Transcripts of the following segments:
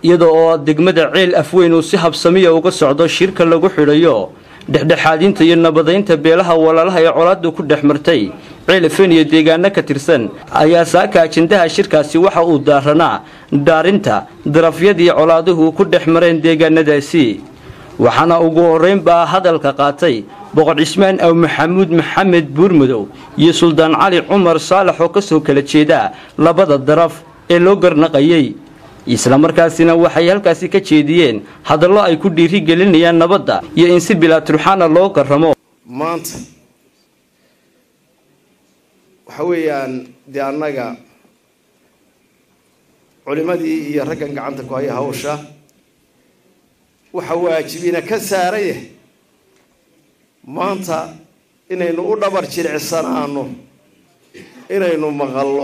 iyada oo degmada ceel afweyn uu si habsamiya uga socdo shirka lagu xidhayo dhexdhexaadinta iyo nabadaynta beelaha walaalaha ee colaadu ku dhex martay ceel afweyn iyo deegaano ka tirsan ayaa saaka ajendaha shirkaasi waxa uu daaranaa dhaarinta darafyadii colaaduhu ku dhex mareen deegaanadaasi waxaana ugu horraynbaa hadalka qaatay boqor cismaan aw maxamuud maxamed buurmudow iyo suldaan cali cumar saalax oo ka soo kala jeeda labada daraf ee loo garnaqayay islamarkaasina waxay halkaasi ka jeediyeen hadallo ay ku dhiiri gelinayaan nabadda iyo in si bilaa turxaana loo garramo maanta waxa weeyaan dee annaga culimadii iyo raggan gacanta ku haya hawsha waxa waajibina ka saaraya maanta inaynu u dhabar jilicsanaano inaynu maqallo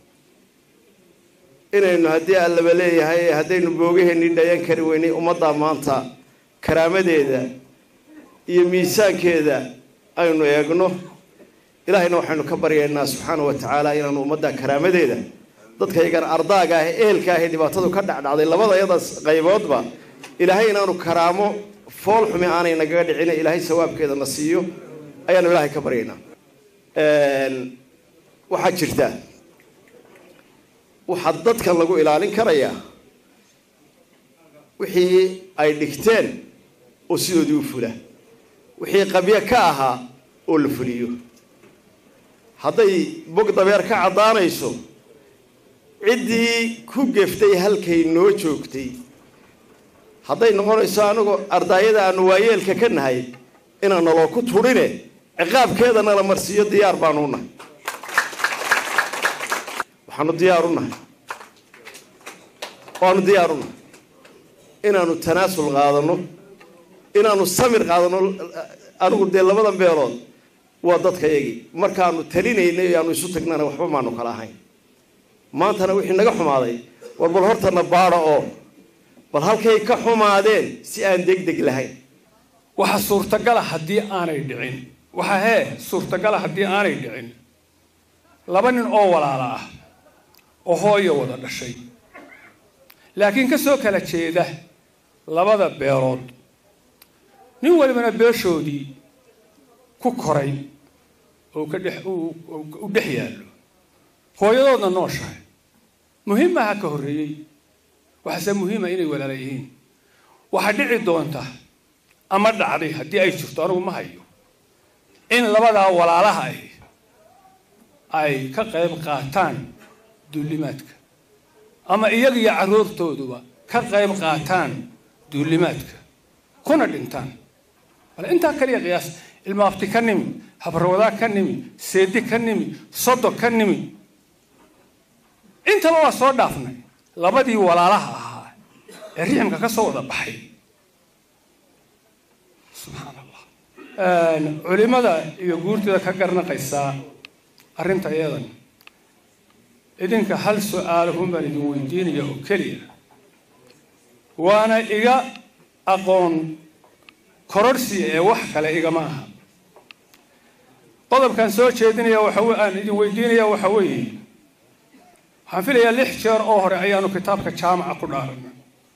inaynu haddii allaba leeyahay haddaynu boogaheenii dhayan kari weynay ummadda maanta karaamadeeda iyo miisaankeeda aynu eegno ilaahayna waxaynu ka baryaynaa subxaana wa tacaala inaanu ummadda karaamadeeda dadka iyagana ardaaga ah eelka ah ee dhibaatadu ka dhacdhacday labada yadaas qayboodba ilaahay inaanu karaamo fool xumi aanay nagaga dhicina ilaahay sawaabkeeda na siiyo ayaanu ilaahay ka baryaynaa waxaa jirta waxaa dadkan lagu ilaalin karayaa wixii ay dhigteen oo sidoodii u fula wixii qabyo ka ahaa oo la fuliyo hadday bog dabeer ka caddaanayso ciddii ku geftay halkay noo joogtay hadday noqonayso anagoo ardaayada aanu waayeelka ka nahay inaan naloo ku turine ciqaabkeeda nala marsiiyo diyaar baanu u nahay waxaanu diyaar u nahay waanu diyaar u nahay inaanu tanaasul qaadano inaanu samir qaadano anigu dee labadan beelood waa dadka yagii markaanu talinaynay aanu isu tagnana waxba maanu kala ahayn maantana wixii naga xumaaday war bal hortana baada oo bal halkay ka xumaadeen si aan degdeg lahayn waxa suurtagala haddii aanay dhicin waxa hee suurtagala haddii aanay dhicin laba nin oo walaala ah oo hooyo wada dhashay laakiin ka soo kala jeeda labada beelood nin walibana beeshoodii ku koray oo ka dhex u dhex yaallo hooyadoodna nooshahay muhiimaha ka horreeyey waxaase muhiima inay walaala yihiin waxaa dhici doonta ama dhacday haddii ay jirto anigu ma hayo in labadaa walaalaha ahi ay ka qayb qaataan duulimaadka ama iyaga iyo carruurtooduba ka qayb qaataan duulimaadka kuna dhintaan bal intaa kaliya qiyaas ilmaafti ka nimi habarwadaa ka nimi seedi ka nimi sodo ka nimi intaba waa soo dhaafnay labadii walaalaha ahaa ee riximka ka soo wada baxay subxaan allah culimada iyo guurtida ka garnaqaysaa arrinta iyadan idinka hal su-aalahun baan idin weydiinaya oo keliya waana iga aqoon kororhsiya ee wax kale igama aha qodobkaan soo jeedinaya waxa aan idin weydiinaya waxa weeye waxaan filayaa lix jeer oo hore ayaanu kitaabka jaamaca ku dhaaranay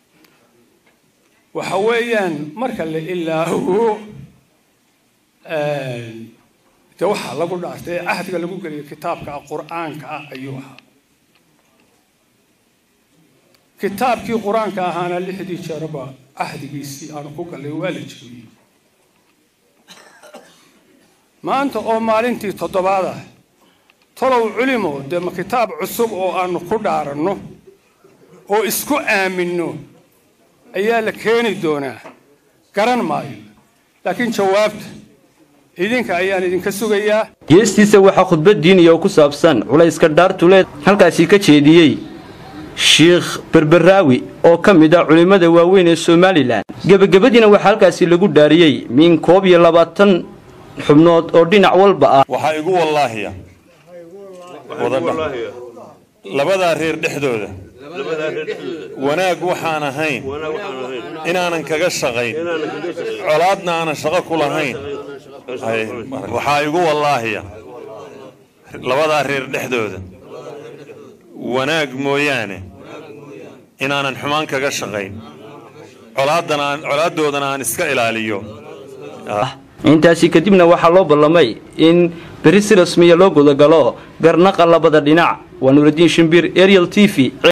waxa weeyaan marka la ilaaho de waxaa lagu dhaartay ee cahdiga lagu geliyo kitaabka qur-aanka ah ayuu ahaa kitaabkii qur-aanka ahaana lixdii jeeraba cahdigiisii aanu ku gallay waa la jebiyey maanta oo maalintii toddobaad ah talow culimo dee ma kitaab cusub oo aanu ku dhaaranno oo isku aaminno ayaa la keeni doonaa garan maayo laakiin jawaabta idinka ayaan idinka sugayaa geestiisa waxaa khudbad diiniya oo ku saabsan culayska dhaartuleed halkaasi ka jeediyey sheikh berberaawi oo ka mid ah culimmada waaweyn ee somalilan gebagabadiina waxaa halkaasi lagu dhaariyey min koob iyo labaatan xubnood oo dhinac walba ah waxaa igu wallaahiya labadaa reer dhexdooda wanaag waxaan ahayn inaanan kaga shaqayn colaadna aanan shaqo ku lahayn waxaa igu wallaahiya labadaa reer dhexdooda wanaag mooyaane inaanan xumaan kaga shaqayn colaaddana aan colaadoodana aan iska ilaaliyo intaasi kadibna waxaa loo ballamay in beri si rasmiya loo gudagalo garnaqa labada dhinac waa nuuraddiin shimbir ariel t v